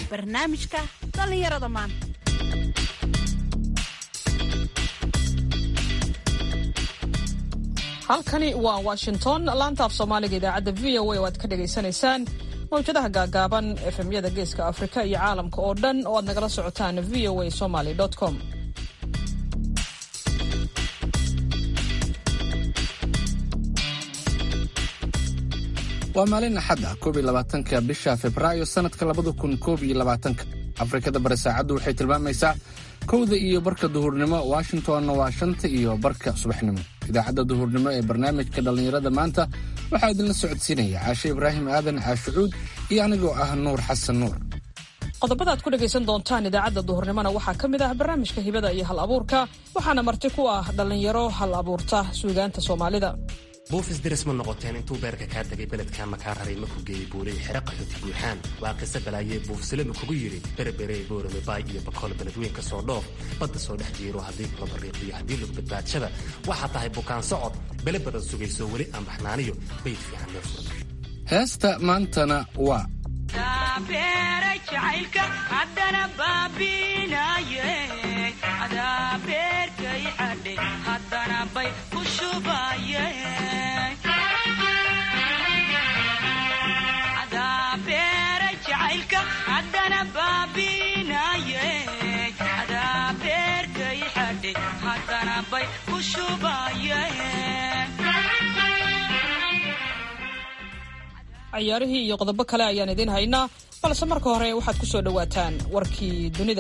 barnaamijka dhallinyarada maanta halkani waa washington laanta af soomaaliga idaacadda v o a oo aad ka dhagaysanaysaan mawjadaha gaagaaban efemyada geeska afrika iyo caalamka oo dhan oo aad nagala socotaan v o a somaly com waa maalin axadda koob iyo labaatanka bisha februaayo sannadka labada kun koob iyo labaatanka afrikada bari saacaddu waxay tilmaamaysaa kowda iyo barka duhurnimo washingtonna waa shanta iyo barka subaxnimo idaacadda duhurnimo ee barnaamijka dhallinyarada maanta waxaa idinla socodsiinaya caashe ibraahim aadan caashucuud iyo anigoo ah nuur xasan nuur qodobada aad ku dhegaysan doontaan idaacadda duhurnimona waxaa ka mid ah barnaamijka hibada iyo hal abuurka waxaana marti ku ah dhallinyaro hal abuurta suugaanta soomaalida buufis diris ma noqoteen intuu beerka kaa tegay beledkan makaa raray maku geeyey buulay xere qaxooti buuxaan waa qiso balaayee buufsilama kugu yidhi berebere boorame baay iyo bakool beledweynka soo dhoof badda soo dhex jiiro haddii kula bariiqiyo haddii lug badbaadshada waxaa tahay bukaan socod bele badan sugayso weli aan baxnaaniyo bayd fiican loo furo heesta maantana waa cayaarihii iyo qodobo kale ayaan idiin haynaa balse marka hore waxaad ku soo dhowaataan warkii dunida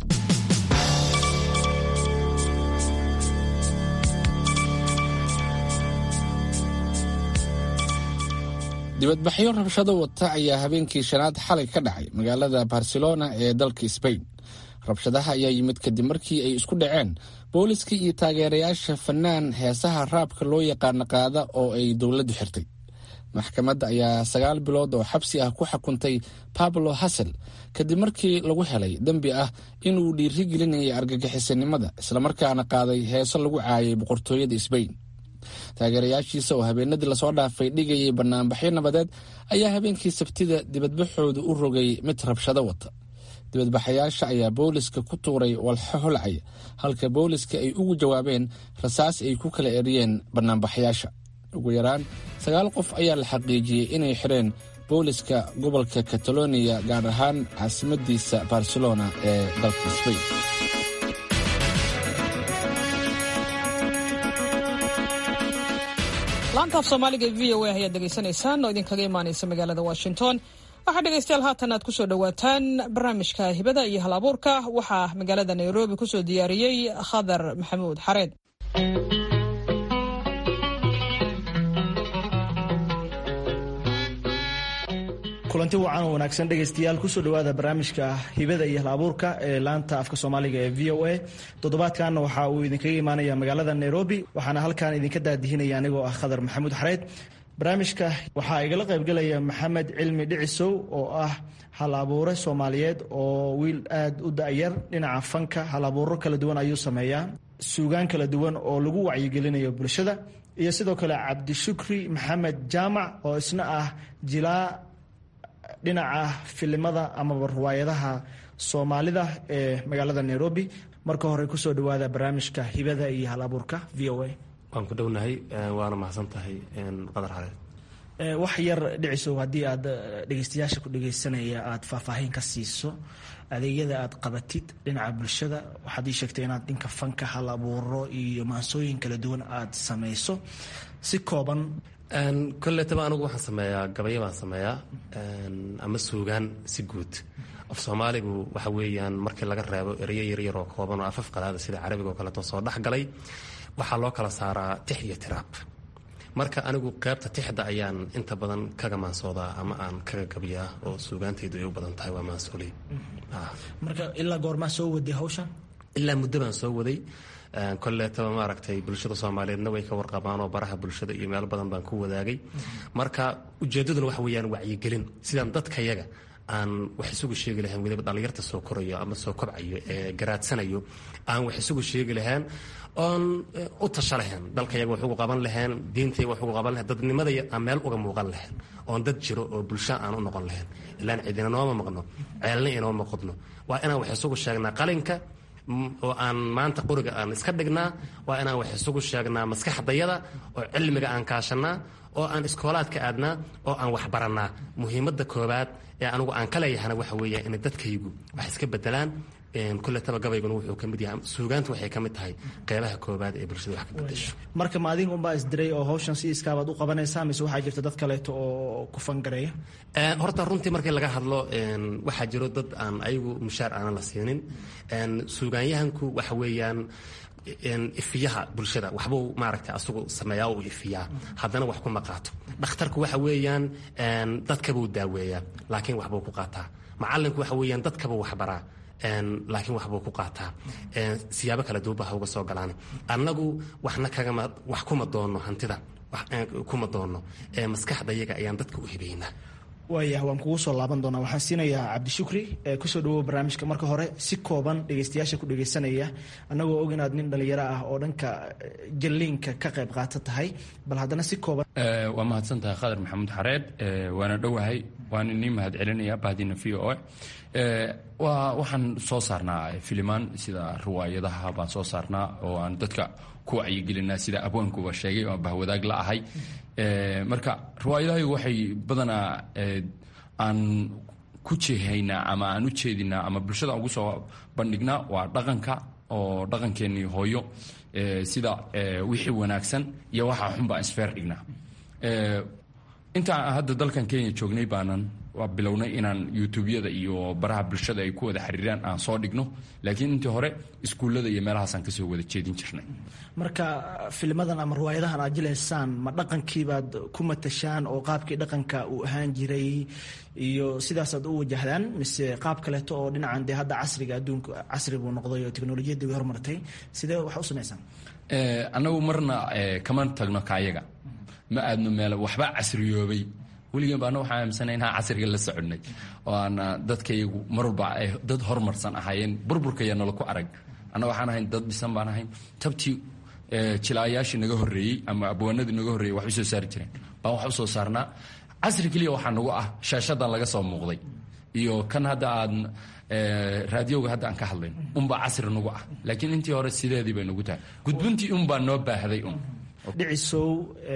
dibadbaxyo rabshado wata ayaa habeenkii shanaad xalay ka dhacay magaalada barcelona ee dalka sbain rabshadaha ayaa yimid kadib markii ay isku dhaceen booliska iyo taageerayaasha fanaan heesaha raabka loo yaqaano qaada oo ay dowladdu xirtay maxkamadda ayaa sagaal bilood oo xabsi ah ku xukuntay pablo hasel kadib markii lagu helay dembi ah inuu dhiirigelinayay argagixisanimada islamarkaana qaaday heeso lagu caayay boqortooyada sbain taageerayaashiisa oo habeenadii lasoo dhaafay dhigayay banaanbaxyo nabadeed ayaa habeenkii sabtida dibadbaxooda u rogay mid rabshado wata dibadbaxayaasha ayaa booliska ku tuuray walxo holcaya halka booliska ay ugu jawaabeen rasaas ay ku kala eriyeen banaanbaxayaasha ugu yaraan sagaal qof ayaa la xaqiijiyey inay xireen booliska gobolka kataloniya gaar ahaan caasimadiisa barcelona ee dalka sbain laanta af soomaaliga e v o a ayaad degeysanaysaan oo idinkaga imaanaysa magaalada washington waxaa dhegaystayaal haatan aad kusoo dhowaataan barnaamijka hibada iyo hal abuurka waxaa magaalada nairobi kusoo diyaariyey khadar maxamuud xareed kulanti wacan oo wanaagsan dhegaystayaal kusoo dhowaada barnaamijka hibada iyo hal abuurka ee laanta afka soomaaliga ee v o a toddobaadkanna waxa uu idinkaga imaanaya magaalada nairobi waxaana halkan idinka daadihinaya anigoo ah khadar maxamuud xareed barnaamijka waxaa igala qaybgalaya maxamed cilmi dhicisow oo ah hal abuure soomaaliyeed oo wiil aad u da-yar dhinaca fanka hal abuuro kala duwan ayuu sameeyaa suugaan kala duwan oo lagu wacyigelinayo bulshada iyo sidoo kale cabdishukri maxamed jaamac oo isna ah jilaa dhinaca filimada amaba riwaayadaha soomaalida ee magaalada nairobi marka hore kusoo dhawaada barnaamijka hibada iyo hal abuurka v o a waan ku dhownahay waana mahadsan tahay qadar xareed wax yar dhicisow haddii aad dhegeystayaasha ku dhegeysanaya aada faahfaahin ka siiso adeegyada aad qabatid dhinaca bulshada waxaad ii sheegtay inaad dhinka fanka hal abuuro iyo maansooyin kala duwan aada sameyso si kooban kolletaba anigu waxaan sameeyaa gabayo baan sameeyaa ama suugaan si guud af soomaaligu waxa weeyaan markii laga reebo ereyo yaryar oo kooban oo afaf qalaada sida carabiga oo kaleeto soo dhexgalay waxaa loo kala saaraa tix iyo tiraab marka anigu qaybta tixda ayaan inta badan kaga maansoodaa ama aan kaga gabiyaa oo suugaantaydu ay u badan tahay waa maansooley marka ilaa goormaa soo waday hawshan ilaa muddo baan soo waday kolleetaba maaragtay bulshada soomaaliyeedna way ka warqabaan oo baraha bulshada iyo meel badan baan ku wadaagay marka ujeeddaduna waxa weeyaan wacyigelin sidaan dadkayaga aan wax isugu sheegi lahayn weliba dhallinyarta soo korayo ama soo kobcayo ee garaadsanayo aan wax isugu sheegi lahayn oon u tasha lahayn dalkayaga wax ugu qaban lahayn diintayaga wax ugu qaban lahayn dadnimada aan meel uga muuqan lahayn oon dad jiro oo bulsho aan u noqon lahayn ilaan cidina nooma maqno ceelna inooma qodno waa inaan wax isugu sheegnaa qalinka oo aan maanta qoriga aan iska dhignaa waa inaan wax isugu sheegnaa maskaxdayada oo cilmiga aan kaashanaa oo aan iskoolaadka aadnaa oo aan wax barannaa muhiimadda koobaad ee anigu aan ka leeyahana waxa weeya inay dadkaygu wax iska bedelaan kuletaba gabayguna wuxuu ka mid yahay suugaantu waxay ka mid tahay qeybaha koobaad ee bulshada wax ka bedesho marka ma adiga unbaa isdiray oo hawshan si iskaabaad u qabanaysaa mise waxaa jirta dad kaleeto oo ku fangareeya horta runtii markii laga hadlo waxaa jiro dad aan ayagu mushaar aanan la siinin suugaanyahanku waxa weeyaan ifiyaha bulshada waxbuu maaragtay asagu sameeyaa uu ifiyaa haddana wax kuma qaato dhakhtarku waxa weeyaan dadkabuu daaweeyaa laakiin waxbuu ku qaataa macalinku waxa weeyaan dadkabuu waxbaraa laakiin waxbuu ku qaataa siyaabo kala duuba ha uga soo galaan annagu waxna kagama wax kuma doonno hantida kuma doonno maskaxda iyaga ayaan dadka u hibaynaa waayah waan kugu soo laaban doonaa waxaan siinayaa cabdishukri kusoo dhawow barnaamijka marka hore si kooban dhegeystayaasha ku dhegeysanaya annagoo og inaad nin dhalinyaro ah oo dhanka jalliinka ka qayb qaata tahay bal haddana si kooban waa mahadsan tahay khadar maxamuud xareed waana dhowahay waana nii mahad celinaya bahdina v o waa waxaan soo saarnaa filimaan sida riwaayadaha baan soo saarnaa oo aan dadka ku wacyigelinaa sida abwaankuba sheegay oo bahwadaag la ahay marka riwaayadahaygu waxay badanaa aan ku jeehaynaa ama aan u jeedinaa ama bulshada ugu soo bandhignaa waa dhaqanka oo dhaqankeennii hooyo sida wixii wanaagsan iyo waxaa xun baan isfeer dhignaa intaan hadda dalkan kenya joognay baanan waa bilownay inaan youtubeyada iyo baraha bulshada ay ku wada xiriiraan aan soo dhigno laakiin intii hore iskuullada iyo meelahaasaan kasoo wada jeedin jirnay marka filmadan ama riwaayadahan aad jilaysaan ma dhaqankiibaad ku matashaan oo qaabkii dhaqanka uu ahaan jiray iyo sidaasaad u wajahdaan mise qaab kaleeto oo dhinacan dee hadda casriga adduunka casri buu noqday oo teknolojiyadda way hormartay sidee wax u samaysaan annagu marna kama tagno kaayaga ma aadno meel waxba casriyoobay weligan baana waxaa aaminsana inaan casriga la soconay oo aana dadkayagu mar walba ay dad horumarsan ahaayeen burburkaya nala ku arag anna waxaan ahayn dad dhisan baan ahayn tabtii jilaayaashii naga horreeyey ama abwaanadii naga horreeyey wax u soo saari jireen baan wax u soo saarnaa casri keliya waxaa nagu ah shaashadan laga soo muuqday iyo kan hadda aad raadiyowga hadda aan ka hadlayn unbaa casri nagu ah laakiin intii hore sideedii bay nagu tahay gudbintii unbaa noo baahday un dhicisow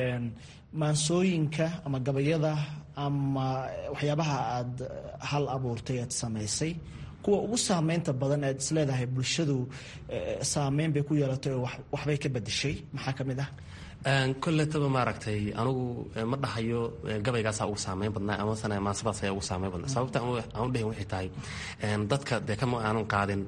maansooyinka ama gabayada ama waxyaabaha aad hal abuurtay aad samaysay kuwa ugu saameynta badan aad isleedahay bulshadu saameyn bay ku yeelatay oo waxbay ka bedeshay maxaa ka mid ah kolletaba maaragtay anugu ma dhahayo gabaygaasaa ugu saameyn badnaa amasana maasadaas ayaa ugu saameyn badnaa sababta aan u dhahin waxay tahay dadka dee kama aanan qaadin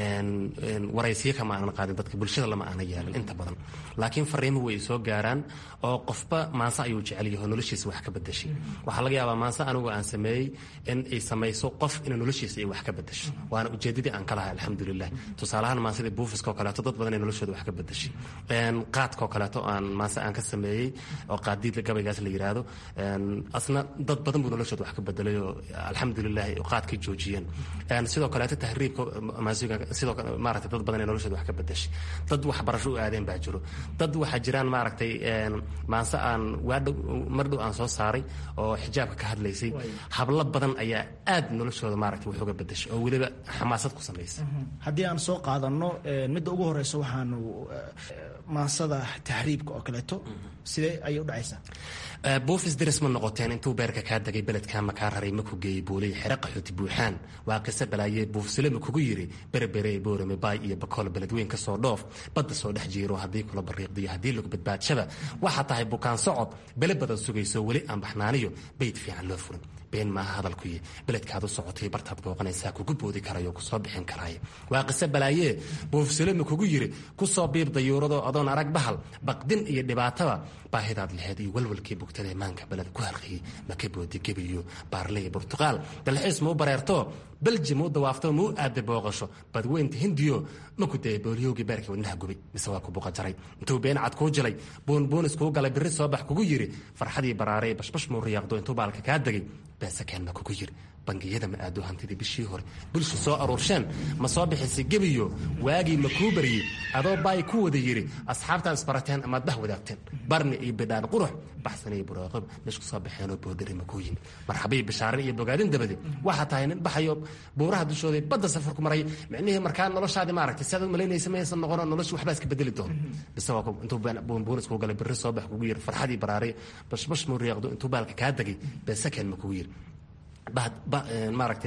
waraysiyo kama aanan qaadin dadka bulshada lama aanan yeelin inta badan laakiin fariimuhu way soo gaaraan oo qofba maanse ayuu jecel yaho noloshiisa wax ka bedeshay waxaa laga yaabaa maanse anigu aan sameeyey in ay samayso qof ina noloshiisa ay wax ka bedesho waana ujeedadii aan ka lahay alxamdulilah tusaalahaan maansadii buufiskoo kaleeto dad badan ay noloshooda wax ka bedeshay qaadkoo kaleeto aan maase aan ka sameeyey oo qaadiid gabaygaas la yiraahdo asna dad badan buu noloshooda wax ka bedelay oo alxamdulilah qaadkay joojiyeen sidoo kaleeto tahriibka sidoo maaragtay dad badan ay noloshooda wax ka bedeshay dad waxbarasho u aadeen baa jiro dad waxaa jiraan maaragtay maanse aan waadhow mar dhow aan soo saaray oo xijaabka ka hadlaysay hablo badan ayaa aad noloshooda maaragtay wax uga bedeshay oo weliba xamaasad ku samaysay haddii aan soo qaadano midda ugu horeysa waxaanu maansada taxriibka oo kaleeto sidee ayay u dhacaysaa buufis diris ma noqoteen intuu beerka kaa degay beledkaama kaa raray maku geeyey buulay xere qaxooti buuxaan waa qise balaayee buufsilema kugu yiri berebere boorame baay iyo bakool beledweyn ka soo dhoof badda soo dhex jiiro haddii kula bariiqdiyo haddii lagu badbaadshaba waxaa tahay bukaan socod bele badan sugayso weli aan baxnaaniyo bayd fiican loo furin been maaha hadalkuyi beledkaad u socotay bartaad booqanaysaa kugu boodi karayo kusoo bixin karaaye waa qise balaayee buufsilema kugu yiri kusoo biib dayuuradoo adoon arag bahal baqdin iyo dhibaataba baahidaad laheyd iyo walwalkii bugtadae maanka beled ku halqiyey maka boodi gebiyo baarley burtuqaal dalxiis muu bareerto belji muu dawaafto muu aada booqasho badweynta hindiyo maku dee booliyowgii beerkii wadnaha gubay mise waa ku buqa jaray intuu been cad kuu jilay buunbuunis kuu galay birri soo bax kugu yiri farxadii baraaray bashbash muu riyaaqdo intuu baalka kaa degay beesakeen ma kugu yiri bangiyada ma aado hantidii bishii hore bulsha soo aruursheen ma soo bixisay gebiyo waagii ma kuu baryey adoo baay ku wada yidhi asxaabtaan isbarateen amaad bah wadaagteen barni iyo bidhaan qurux baxsan iyo buraaqob meesha ku soo baxeenoo boodari ma kuu yimid marxabiy bishaarin iyo bogaadin dabadi waxaa tahay nin baxayo buuraha dushooda badda safarku maray micnihii markaa noloshaadi maaragtay siaad u malaynaysa maysan noqono nolosha waxbaa iska bedeli doona bise waa intuu buunbuun iskugu galay berri soo bax kugu yiri farxadii baraaray bashbash muu riyaaqdo intuu baalka kaa degay beesakeen ma kugu yiri maaragtay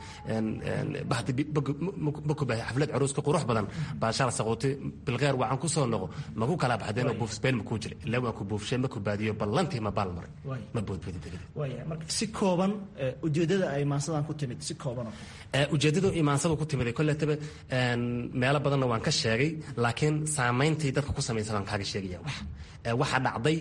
bakubahay xaflad caruuska qurux badan baashaal saquuti bilqeer wacan ku soo noqo maku kala baxdeenoo buufsbeen makuu jira ilaa waan ku buufshee maku baadiyo ballantii ma baal maray ma boodbadi degade waaya marka si kooban ujeeddada ay maansadan ku timid si kooban ujeeddadu imaansadu ku timid kolletaba meelo badanna waan ka sheegay laakiin saamayntii dadka ku samaysan waan kaaga sheegaya wax waxaa dhacday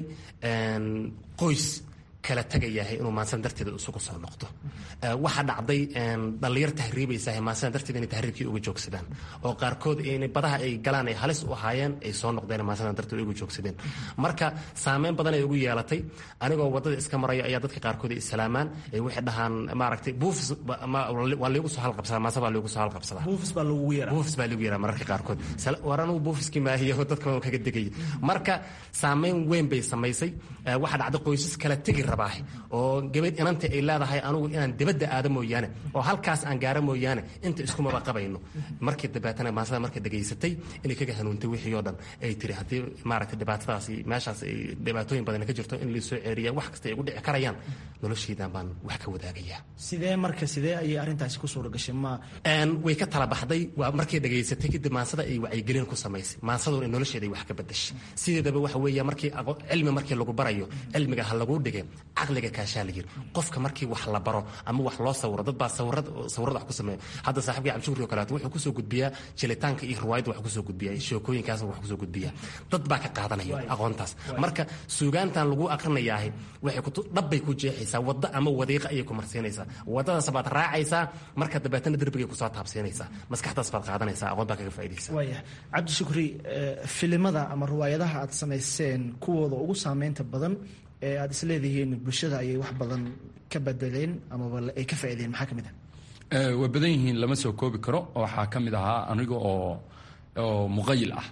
qoys kala tagayahay inuu maansan darteeda isugu soo noqdo waxaa dhacday dhallinyar tahriibaysaah maansan darteeda inay tahriibkii uga joogsadaan oo qaarkood in badaha ay galaan ay halis u ahaayeen ay soo noqdeen maansan darteeda uga joogsadeen marka saameyn badan ay ugu yeelatay anigoo waddada iska maraya ayaa dadka qaarkood ay islaamaan ay waxay dhahaan maaragtay buufis waa liigu soo halqabsadaa maansa baa liigu soo halqabsadaa buufis baa lagu yeeraa buufis baa lagu yeeraa mararka qaarkood war anugu buufiskii maahiyo dadka waan kaga degayay marka saameyn weyn bay samaysay waxaa dhacday qoysas kala tegi rabaa oo gabadh inanta ay leedahay anugu inaan dibadda aado mooyaane oo halkaas aan gaaro mooyaane inta iskumaba qabayno markii dabeetana maasada marka dhegaysatay inay kaga hanuuntay wixii oo dhan ay tiri haddii maaragtay dhibaatadaasi meeshaas ay dhibaatooyin badan ka jirto in laisoo ceeriya wax kasta ay ugu dhici karayaan noloshaydan baan wax ka wadaagayaa sidee marka sidee ayay arrintaasi ku suura gashay ma way ka tala baxday waa markay dhegaysatay kadib maansada ay wacyigelin ku samaysay maansaduna nolosheeda ay wax ka bedashay sideedaba waxa weeya markii cilmi markii lagu barayo cilmiga ha laguu dhigay caqliga kaashaa la yiri qofka markii wax la baro ama wax loo sawiro dad baa sawirad sawirada wax ku sameeya hadda saaxiibkii cabdishukri oo kaleeto wuxuu kusoo gudbiyaa jelitaanka iyo riwaayadda wax kusoo gudbiyaa sheekooyinkaas wax kusoo gudbiyaa dad baa ka qaadanaya aqoontaas marka suugaantan lagu aqrinayaahi waxay ku dhabbay ku jeexaysaa waddo ama wadiiqa ayay ku marsiinaysaa waddadaas baad raacaysaa marka dabeetana derbigay kusoo taabsiinaysaa maskaxdaas baad qaadanaysaa aqoon baa kaga faa'iidaysaa waaya cabdishukri filimada ama riwaayadaha aad samayseen kuwooda ugu saameynta badan ee aad isleedihiin bulshada ayay wax badan ka bedeleen amaba ay ka faaideen maxaa ka mid ah way badan yihiin lama soo koobi karo waxaa ka mid ahaa aniga oo oo muqayil ah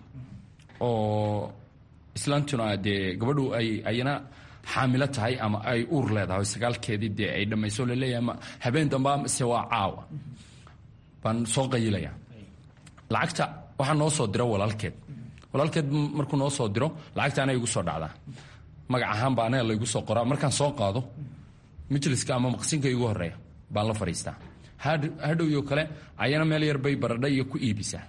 oo islaantuna dee gabadhu ay ayna xaamilo tahay ama ay uur leedahay sagaalkeedii dee ay dhammayso laleeyahay ma habeen damba mise waa caawa baan soo qayilaya lacagta waxaa noo soo diro walaalkeed walaalkeed markuu noo soo diro lacagta ana igu soo dhacdaa magac ahaan baa anaga laygu soo qoraa markaan soo qaado majliska ama maqsinka igu horeeya baan la fadhiistaa hadhowyo kale ayana meel yar bay baradha iyo ku iibisaa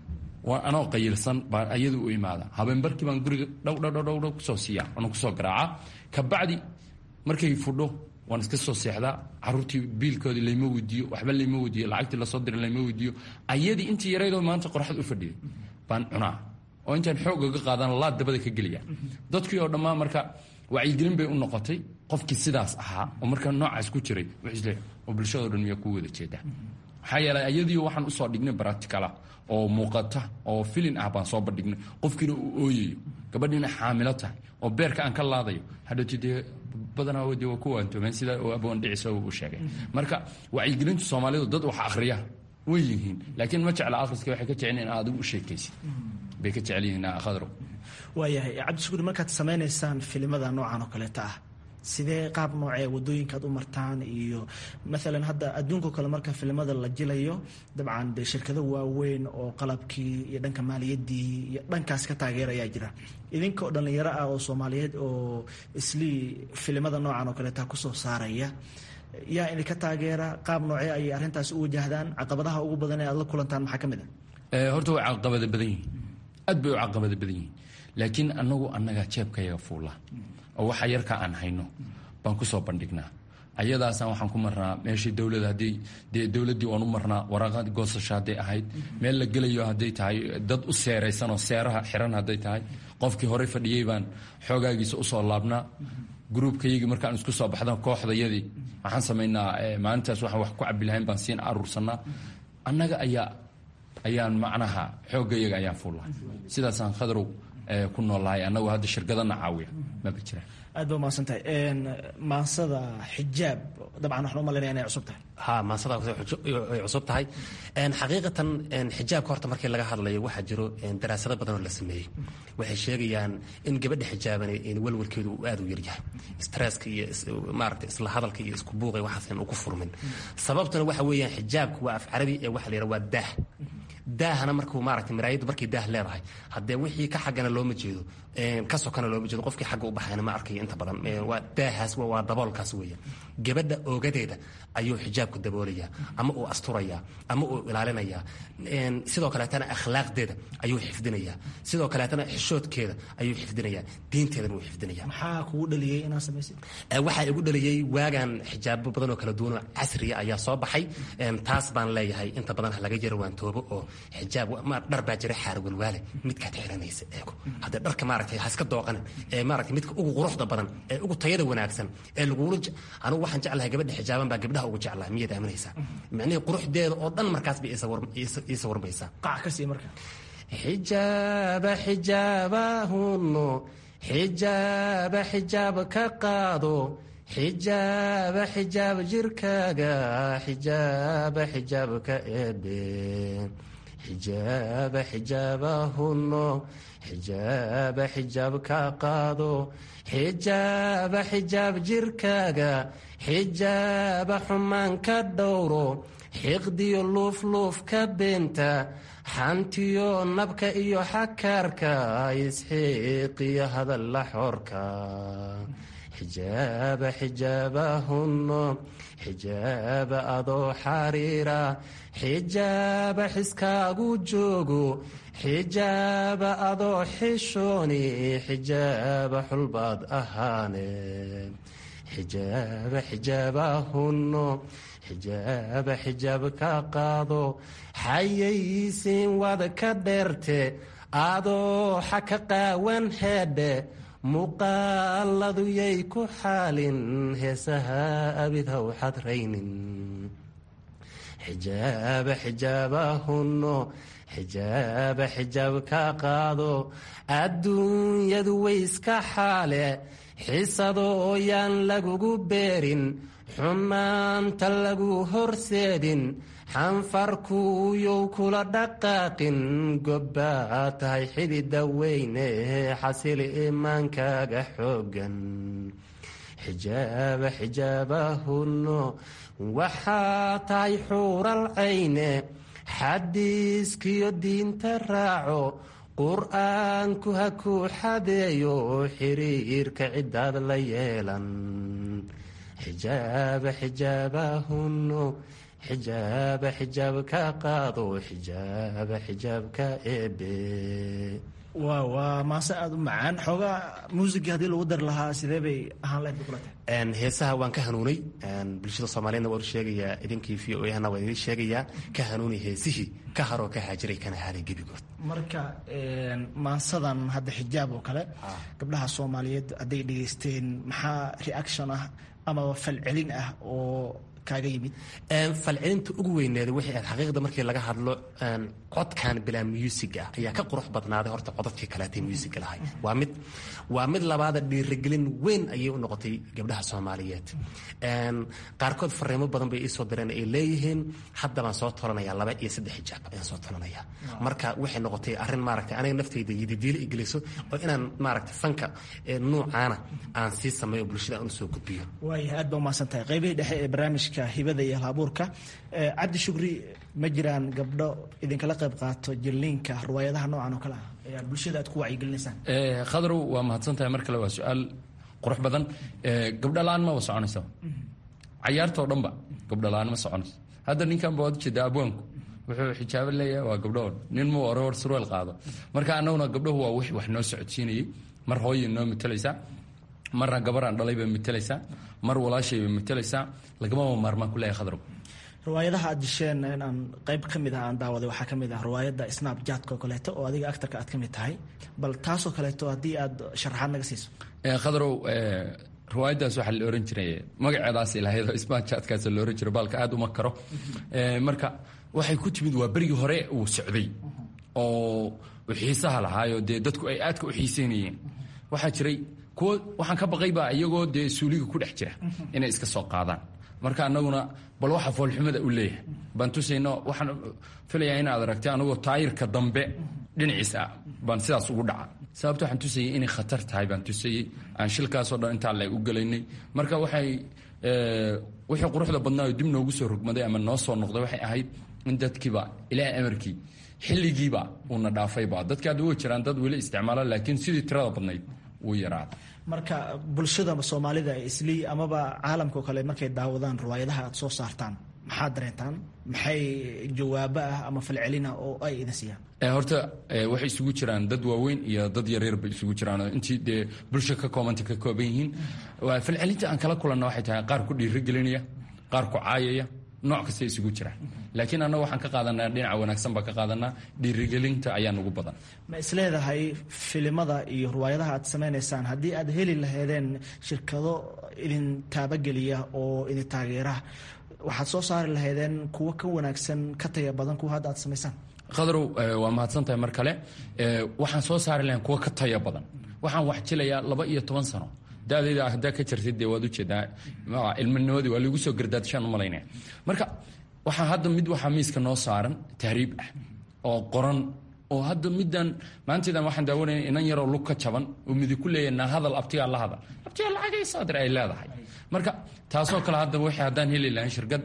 waa anoo qayilsan baa ayadu u imaada habeenbarkii baan guriga dhowdhdhdhow kusoo siiya waana kusoo garaaca kabacdi markay fudho waan iska soo seexdaa caruurtii biilkoodii layma weydiiyo waxba layma weydiiyo lacagtii lasoo diray layma weydiiyo ayadii intii yaraydoo maanta qoraxad u fadhiyay baan cunaa oo intaan xoog oga qaadana laad dabada ka geliya dadkii oo dhammaan marka wacyigelin bay u noqotay qofkii sidaas ahaa oo markaa noocaas ku jiray wuxuusle oo bulshadao dhan miyaa ku wada jeedaa maxaa yeelay ayadiio waxaan usoo dhignay baracticala oo muuqata oo filin ah baan soo bandhignay qofkiina uu ooyayo gabadhiina xaamilo tahay oo beerka aan ka laadayo hadhowti dee badanaa de waa ku waantoomeen sida abwaan dhicisa uu sheegay marka wacyigelinta soomaalidu dad wax akhriya way yihiin laakiin ma jecla akhriska waxay ka jecel in adigu u sheekaysid bay ka jecel yihiin khadro waayahay cabdishukuur markaad samaynaysaan filimada noocan oo kaleeta ah sidee qaab noocee wadooyinkaad u martaan iyo maalan hadda adduunkao kale marka filimada la jilayo dabcan dee shirkado waaweyn oo qalabkii iyo dhanka maaliyaddii iyo dhankaas ka taageerayaa jira idinkoo dhallinyaro ah oo soomaaliyeed oo islii filimada noocan oo kaleeta kusoo saaraya yaa idinka taageera qaab noocee ayay arrintaas u wajahdaan caqabadaha ugu badan ee aad la kulantaan maxaa ka mid ah horta way caqabada badan yihiin aad bay u caqabada badan yihiin laakiin anagu annaga jeebkayaga fuula oo waxa yarka aan hayno baan kusoo bandhignaa ayadaasaan waxaan ku marnaa meeshii dowlada haddii dee dowladdii waan u marnaa waraaqad goosasho hadday ahayd meel la gelayo hadday tahay dad u seeraysan oo seeraha xiran hadday tahay qofkii horey fadhiyey baan xoogaagiisa usoo laabnaa gruubkayagii markaan isku soo baxda kooxdayadii waxaan samaynaa maalintaas waxaan wax ku cabi lahayn baan siin aruursanaa annaga ayaa ayaan macnaha xooggayaga ayaan fuulla sidaasaan khadrow ku noolahay annagu hadda shirkadana caawiya maba jiraan aad ba umahadsan tahay maansada xijaab dabcan waxaan u malaynaya inay cusub tahay ha maansada ay cusub tahay xaqiiqatan xijaabka horta markii laga hadlayo waxaa jiro daraasado badan oo la sameeyey waxay sheegayaan in gabadha xijaaban walwalkeedu uu aad u yaryahay stresska iyo maarata isla hadalka iyo isku buuqa waxaasan uu ku furmin sababtuna waxa weeyaan xijaabku waa af carabi ee waxa la yidhaha waa daah daahana markuu maaragtay maraayaddu markay daah leedahay haddee wixii ka xaggana looma jeedo ka sokana looma jeedo qofkii xagga u baxayna ma arkayo inta badan waa daahaas waa daboolkaas weeyaan gabadha oogadeeda ayuu xijaabku daboolayaa ama uu asturayaa ama uu ilaalinayaa sidoo kaleetana akhlaaqdeeda ayuu xifdinayaa sidoo kaleetana xishoodkeeda ayuu xifdinayaa diinteedana wuu xifdinayaa maxaa kugu dhaliyey inaad samaysid waxaa igu dhaliyey waagan xijaabo badan oo kala duwan oo casriya ayaa soo baxay taas baan leeyahay inta badan ha laga yaro waantoobo oo xijaab dhar baa jira xaar walwaale midkaad xiranaysa eego haddee dharka maaragtay ha iska dooqanin ee maaragtay midka ugu quruxda badan ee ugu tayada wanaagsan ee lagula anigu waxaan jeclahay gabadha xijaaban baa gabdhaha ugu jeclahay miyaad aaminaysaa micnihii quruxdeeda oo dhan markaas bay ii sawirmaysaa qac ka sii marka xijaaba xijaabahunno xijaaba xijaab ka qaado xijaaba xijaab jirkaaga xijaaba xijaab ka eebe xijaaba xijaabahunno xijaaba xijaab ka qaado xijaaba xijaab jirkaaga xijaaba xumaan ka dhowro xiqdiyo luufluuf ka beenta xantiyo nabka iyo xakaarka isxiiqiyo hadalla xoorka xijaaba xijaabahunno xijaaba adoo xariira xijaaba xiskaagu joogo xijaaba adoo xishooni xijaaba xulbaad ahaane xijaaba xijaabahunno xijaaba xijaab ka qaado xayaysiin wad ka dheerte adoo xa ka qaawan heedhe muuqaaladu yay ku xaalin heesaha abid haw xadraynin xijaaba xijaabahunno xijaaba xijaab ka qaado adduunyadu way iska xaale xisadoo yaan lagugu beerin xumaanta lagu horseedin xanfarkuuyow kula dhaqaaqin gobbaa tahay xidida weyne xasili imaankaaga xoogan xijaaba xijaabahunno waxaa tahay xuural cayne xadiiskiyo diinta raaco qur-aanku ha kuu xadeeyo xiriirka ciddaad la yeelan xijaaba xijaabahunno xijaaba xijaab ka qaado xijaaba xijaab ka eebe waa waa maase aada u macaan xoogaa muusigii haddii lagu dari lahaa sidee bay ahaan lahayd kula tahay heesaha waan ka hanuunay bulshada soomaaliyedna waan u sheegayaa idinkii v o ahna waan idin sheegayaa ka hanuuni heesihii ka haroo ka haajiray kana haaday gebigood marka maansadan hadda xijaab oo kale gabdhaha soomaaliyeed hadday dhegaysteen maxaa reaction ah amaba falcelin ah oo kaaga yimid falcelinta ugu weyneeda waxay ahayd xaqiiqda markii laga hadlo codkan bilaa musiga ah ayaa ka qurux badnaaday horta codadkii kaleetay musiga lahay waa mid waa mid labaada dhiirigelin weyn ayay u noqotay gabdhaha soomaaliyeed qaarkood fariimo badan bay iisoo direen ay leeyihiin hadda baan soo tolanaya laba iyo saddex xijaab ayaan soo tolanaya marka waxay noqotay arrin maaragtay aniga naftayda yididiilo igeliso oo inaan maaragtay fanka nuucaana aan sii sameeyo bulshada aan usoo gudbiyo waaya aad ba umahadsan tahay qaybihii dhexe ee barnaamijka hibada iyo halabuurka cabdi shukri ma jiraan gabdho idinkala qayb qaato jilliinka riwaayadaha noocan oo kale ah ayaa bulshada aad ku wacyigelinaysaan khadrow waa mahadsan tahay mar kale waa su-aal qurux badan gabdho la-aan maba soconaysa cayaartoo dhanba gabdho la-aan ma soconayso hadda ninkan ba waad ujeeda abwaanku wuxuu xijaabo leeyahay waa gabdhoon nin muu oror surweel qaado marka annaguna gabdhahu waa wix wax noo socodsiinayay mar hooyay noo matalaysaa marna gabaraan dhalay bay matalaysaa mar walaashay bay matalaysaa lagamaba maarmaan ku leeyahay khadrow riwaayadaha aad disheen inaan qayb ka mid ah aan daawaday waxaa ka mid ah riwaayadda snapjatka oo kaleeto oo adiga actarka aad ka mid tahay bal taasoo kaleeto haddii aad sharaxaad naga siiso khadrow riwaayaddaas waxaa la ohan jiray magaceedaas ilahayd snapjatkaas la ohan jiray baalka aad uma karo marka waxay ku timid waa berigii hore uu socday oo xiisaha lahaayo dee dadku ay aadka u xiiseynayeen waxaa jiray kuwo waxaan ka baqaybaa iyagoo dee suuliga ku dhex jira inay iska soo qaadaan marka anaguna bal waxa foolxumada u leeyahay baan tusayno waxaan filayaa inaad aragtay anagoo taayirka dambe dhinaciis ah baan sidaas ugu dhaca sababta waxaan tusayay inay khatar tahay baan tusayey aan shilkaasoo dhan intaa le u gelaynay marka waxay wixii quruxda badnaayo dib noogu soo rogmaday ama noo soo noqday waxay ahayd in dadkiiba ilaahay amarkii xilligiiba uuna dhaafayba dadka hadda way jiraan dad weli isticmaala laakiin sidii tirada badnayd wuu yaraada marka bulshada soomaalida islii amaba caalamkao kale markay daawadaan riwaayadaha aad soo saartaan maxaad dareentaan maxay jawaabo ah ama falcelina oo ay idin siiyaan horta waxay isugu jiraan dad waaweyn iyo dad yaryar bay isugu jiraan intii dee bulsha ka koobanta ka kooban yihiin falcelinta aan kala kulanna waxay tahay qaar ku dhiirigelinaya qaar ku caayaya nooc kasta isugu jira laakiin annaga waxaan ka qaadanaa dhinaca wanaagsan baan ka qaadanaa dhiirigelinta ayaa nugu badan ma isleedahay filimada iyo riwaayadaha aad samaynaysaan haddii aad heli laheedeen shirkado idin taabageliya oo idin taageera waxaad soo saari lahaydeen kuwo ka wanaagsan ka taya badan kuwa hadda aad samaysaan khadarow waa mahadsan tahay mar kale waxaan soo saari lahayn kuwo ka taya badan waxaan wax jilayaa laba iyo toban sano dadayda haddaa ka jirtid dee waad ujeedaa ilminimadii waa lagu soo gardaadshaan u malaynaya marka waxaa hadda mid waxaa miiska noo saaran tahriib ah oo qoran oo hadda middan maanteedan waxaan daawanaya inan yaroo lug ka jaban oo midi ku leeyahay naa hadal abtigaa la hadal abtigaa lacagay saadir ay leedahay marka taasoo kale hadda wixii haddaan heli lahayn shirkad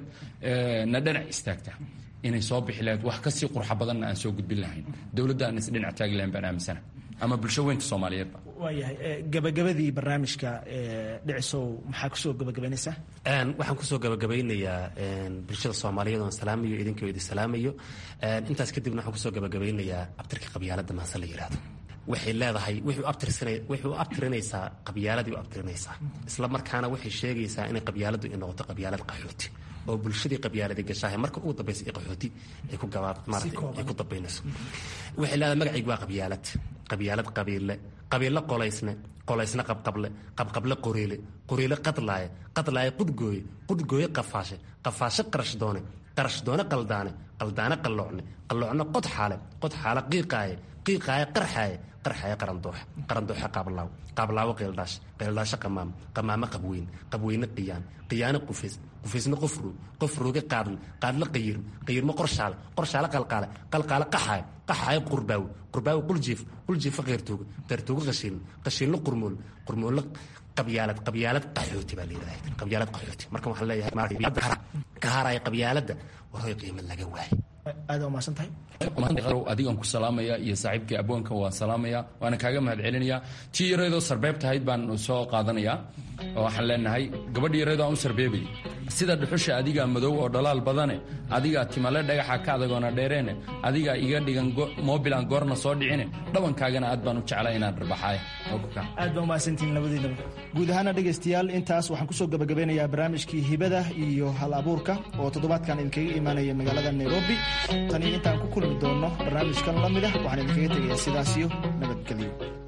na dhinac istaagta inay soo bixi lahayd wax kasii qurxa badanna aan soo gudbin lahayn dowladda aan isdhinac taagi lahayn baan aaminsana ama bulsho weynta soomaaliyeedba waayahay gabagabadii barnaamijka dhicisow maxaa kusoo gabagabaynaysaa waxaan kusoo gabagabaynayaa bulshada soomaaliyeed oon salaamayo idinkoo idin salaamayo intaas kadibna waxaan kusoo gabagabaynayaa abtirka qabyaaladda maase la yidhaahdo waxay leedahay waxay u abtirinaysaa qabyaaladii u abtirinaysaa isla markaana waxay sheegaysaa inay qabyaaladdu ay noqoto qabyaalad qaxooti oo bulshadii qabyaaladi gashaahe marka ugu dambaysa ee qaxooti ay ku gabaad maarata ay ku dambaynayso waxay leedahay magacaygu waa qabyaalad qabyaalad qabiille qabiille qolaysne qolaysne qabqable qabqable qoriile qoriile qadlaaye qadlaaye qudgooye qudgooye qafaashe qafaashe qarash doone qarash doone qaldaane qaldaane qalloocne qalloocne qodxaale qodxaale qiiqaaye qiiqaaye qarxaaye qarxaaye qarandooxe qarandooxe qaablaaw qaablaawo qeeldhaash qeeldhaashe qamaam qamaamo qabweyn qabweyne qiyaan qiyaane qufays qufaysne qofruug qofruuge qaadle qaadle qayirm qayirmo qorshaale qorshaale qalqaale qalqaale qaxaaye qaxaaye qurbaawi qurbaawi quljiif quljiifa qeyrtooge qeyrtooge qashiilne qashiilne qurmool qurmoole qabyaalad qabyaalad qaxooti baa layidhahda qabyaalad qaxooti marka waxaan leeyahay ka haraya qabyaaladda warhoy qiimo laga waaye aada umahadsan tahay adigan ku salaamaya iyo saaxiibkii abwaanka waan salaamaya waana kaaga mahad celinaya tii yareedoo sarbeeb tahayd baan soo qaadanaya oo waxaan leenahay gabadh yareedoo aan u sarbeebay sida dhuxusha adigaa madow oo dhalaal badane adigaa timale dhagaxa ka adagoona dheereene adigaa iga dhigan mobilan goorna soo dhicine dhabankaagana aad baan u jeclaa inaan dharbaxaay aad baa umahadsantihiin labadiinaba guud ahaana dhegaystayaal intaas waxaan kusoo gabagabeynayaa barnaamijkii hibada iyo hal abuurka oo toddobaadkan idinkaga imaanaya magaalada nairobi tani intaan ku kulmi doono barnaamijkan la mid ah waxaan idinkaga tegayaa sidaasiyo nabadgelyo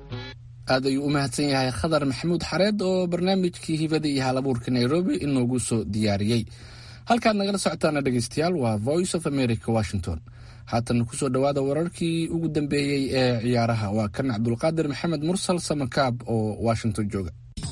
aad ayuu u mahadsan yahay khadar maxamuud xareed oo barnaamijkii hibada iyo hal abuurka nairobi inoogu soo diyaariyey halkaad nagala socotaana dhegaystayaal waa voice of america washington haatan kusoo dhowaada wararkii ugu dambeeyey ee ciyaaraha waa kan cabdulqaadir maxamed mursal samakaab oo washington jooga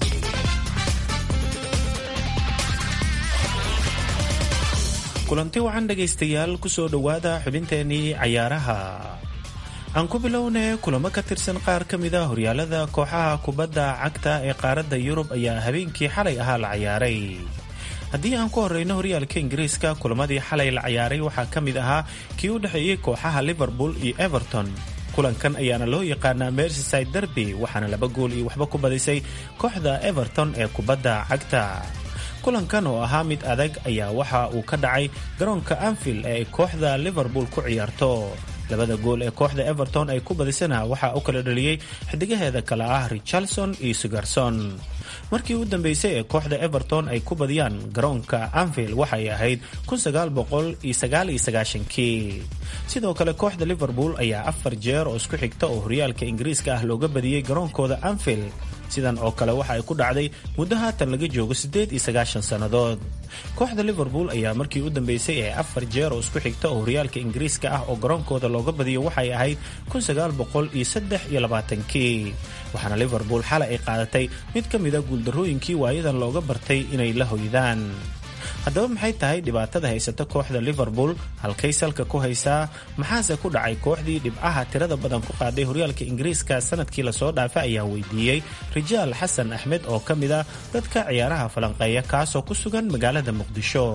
kulanti wacan dhegaystayaal kusoo dhowaada xubinteenii cayaaraha aan ku bilownay kulamo ka tirsan qaar ka mid a horyaalada kooxaha kubadda cagta ee qaaradda yurub ayaa habeenkii xalay ahaa la cayaaray haddii aan ku horeyno horyaalka ingiriiska kulamadii xalay la cayaaray waxaa ka mid ahaa kii u dhexeeyey kooxaha liverpool iyo everton kulankan ayaana loo yaqaanaa mersyside derby waxaana laba gool iyo waxba ku badisay kooxda everton ee kubadda cagta kulankan oo ahaa mid adag ayaa waxa uu ka dhacay garoonka anfield ee ay kooxda liverpool ku ciyaarto labada gool ee kooxda everton ay ku badisana waxaa u kala dhaliyey xidigaheeda kale ah richarlson iyo sigarson markii u dambeysay ee kooxda everton ay ku badiyaan garoonka anfield waxay ahayd kii sidoo kale kooxda liverpool ayaa afar jeer oo isku xigta oo horyaalka ingiriiska ah looga badiyey garoonkooda anfield sidan oo kale waxa ay ku dhacday muddo haatan laga joogo siddeed iyo sagaashan sannadood kooxda liverpool ayaa markii u dambeysay ee afar jeer oo isku xigta oo horyaalka ingiriiska ah oo garoonkooda looga badiyo waxay ahayd kun sagaal boqol iyo saddex iyo labaatankii waxaana liverpool xalay ay qaadatay mid ka mida guuldarrooyinkii waayadan looga bartay inay la hoydaan haddaba maxay tahay dhibaatada haysata kooxda liverpool halkay salka ku haysaa maxaase ku dhacay kooxdii dhibcaha tirada badan ku qaaday horyaalka ingiriiska sanadkii lasoo dhaafay ayaa weydiiyey rijaal xasan axmed oo ka mid ah dadka ciyaaraha falanqeeya kaasoo ku sugan magaalada muqdisho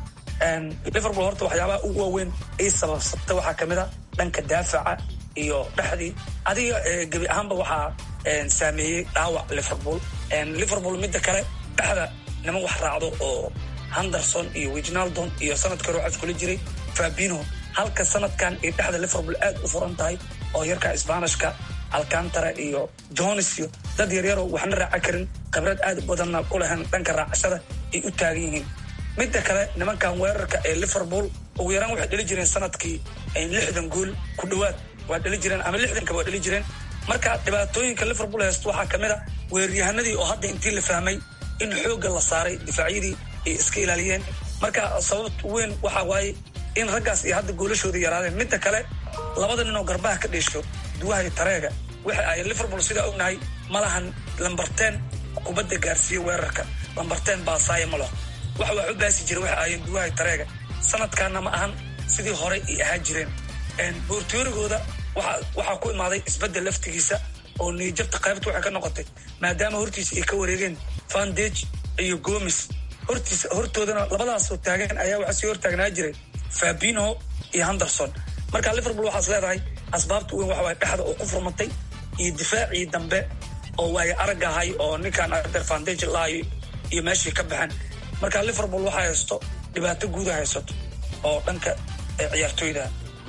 liverpool horta waxyaabaha ugu waaweyn ay sababsatay waxaa ka mid a dhanka daafaca iyo dhexdii adiga gebi ahaanba waxaa saameeyey dhaawac liverpool liverpool midda kale dhexda niman wax raacdo oo henderson iyo wijnaldon iyo sanadka ruuxaas kula jiray fabino halka sanadkan ay dhexda liverpool aad u furan tahay oo yarka sbanishka alcantara iyo jones iyo dad yaryaroo waxna raaca karin khibrad aad u badanna u lahayn dhanka raacashada ay u taagan yihiin midda kale nimankan weerarka ee liverpool ugu yaraan waxay dhali jireen sanadkii lixdan gool ku dhowaad waa dhali jireen ama lixdanka waa dhali jireen marka dhibaatooyinka liverpool haysto waxaa ka mid a weeraryahanadii oo hadda intii la fahmay in xoogga la saaray difaacyadii ay iska ilaaliyeen marka sababt weyn waxaa waaye in raggaas iyo hadda goolashooda yaraadeen midda kale labada nin oo garbaha ka dheesho duwahay tareega waxa ay liverpool sidaa ognahay malahan lambarteen kubadda gaarsiiye weerarka lambarteen baasaaya ma laho waxa wax u baasi jira waxay ahaayeen duwahay tareega sanadkaana ma ahan sidii horey ay ahaan jireen boortoorigooda waxaa ku imaaday isbeddel laftigiisa oo niyajabta qaybta waxay ka noqotay maadaama hortiisa ay ka wareegeen vandage iyo gomis hortiisa hortoodana labadaasoo taagan ayaa waxaa sii hortaagnaa jiray fabino iyo henderson marka liverpool waxaas leedahay asbaabta weyn waxa waay dhexda oo ku furmatay iyo difaacii dambe oo waaye arag ahay oo ninkaan ader vandage laayo iyo meeshii ka baxeen marka liverpool waxaa haysto dhibaato guuda haysato oo dhanka ciyaartooyda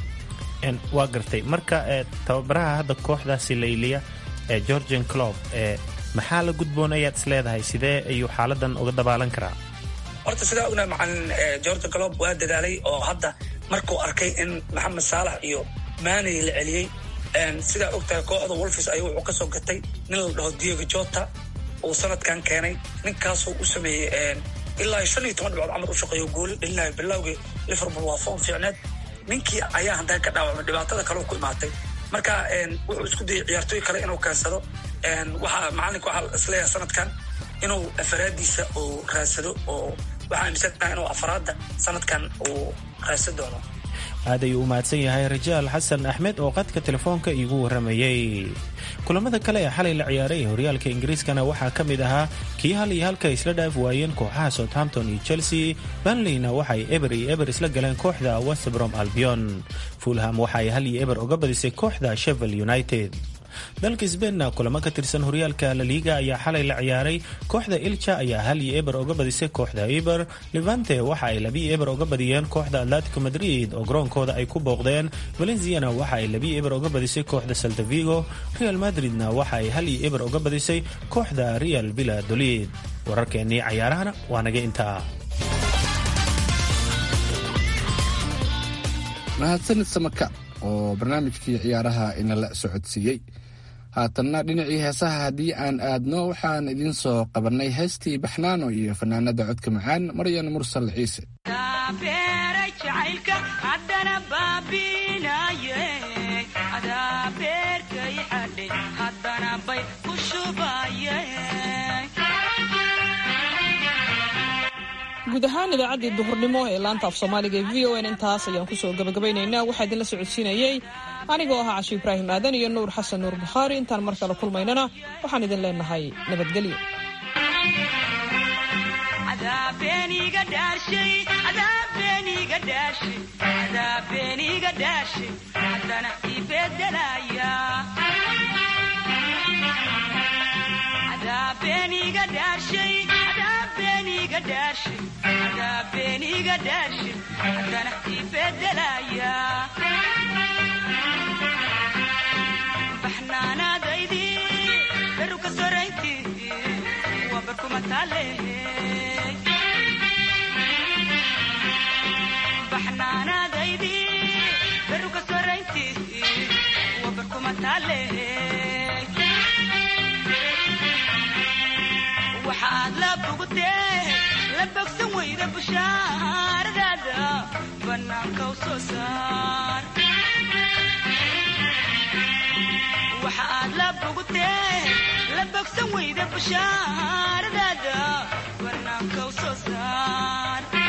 waa gartay marka tababaraha hadda kooxdaasi layliya ee georgian clob maxaa la gudboon ayaad is leedahay sidee ayuu xaaladan uga dabaalan karaa horta sidaa ognahay macalin georgia clob waa dadaalay oo hadda markuu arkay in maxamed saalax iyo maaney la celiyey sidaa ogtahay kooxda wolfis ayuu wuxuu kasoo gatay nin la dhaho diego jota uu sanadkan keenay ninkaasoo u sameeyey ilaa shan iyo toban dhibcood camal u shaqeeyo gooli dhalinayo bilowgii liverpool waa foon fiicneed ninkii ayaa hadda ka dhaawacmay dhibaatada kale ku imaatay marka wuxuu isku dayay ciyaartooy kale inuu keensado waxaa macalinka waxaa isleeyahay sanadkan inuu afaraadiisa uu raadsado oo waxaa aaminsannaha inuu afaraadda sanadkan uu raadsan doono aad ayuu u mahadsan yahay rajaal xasan axmed oo qadka telefoonka iigu warramayey kulamada kale ee xalay la ciyaaray horyaalka ingiriiskana waxaa ka mid ahaa kii hal iyo halka isla dhaaf waayeen kooxaha southampton iyo chelsea banleyna waxay eber iyo eber isla galeen kooxda westbrom albion fulham waxaay hal iyo eber uga badisay kooxda shevel united dalka sbeinna kulamo ka tirsan horyaalka laliga ayaa xalay la ciyaaray kooxda ilja ayaa hal iyo eber uga badisay kooxda eber levante waxa ay labiyo eber uga badiyeen kooxda atletico madrid oo garoonkooda ay ku booqdeen valenciana waxa ay labiyo eber uga badisay kooxda saltavigo real madridna waxa ay hal iyo eber uga badisay kooxda real villadolid wararkeennii cayaarahana waa naga intaa mahadsanid samaka oo barnaamijkii ciyaaraha inala socodsiiyey haatanna dhinacii heesaha haddii aan aadno waxaan idiin soo qabannay heestii baxnaano iyo fanaanada codka macaan maryan mursal ciise guud ahaan idaacaddii duhurnimo ee laanta af soomaaliga ee v o n intaas ayaan kusoo gabagabaynaynaa waxaa idinla socodsiinayey anigoo ahaa cashi ibraahim aadan iyo nuur xasan nuur bukhaari intaan mar kale kulmaynana waxaan idin leenahay nabadgelyo baxnaanaadaydi daruka soraynti waa barkumatale baxnaanaadaydi daruka soraynti waa barkumatale waxaad la bogtee la bogsan weyda bushaaradaada bannaanka u soo saar waxaad la bogtee la bogsan weyda bushaaradaada bannaanka u soo saar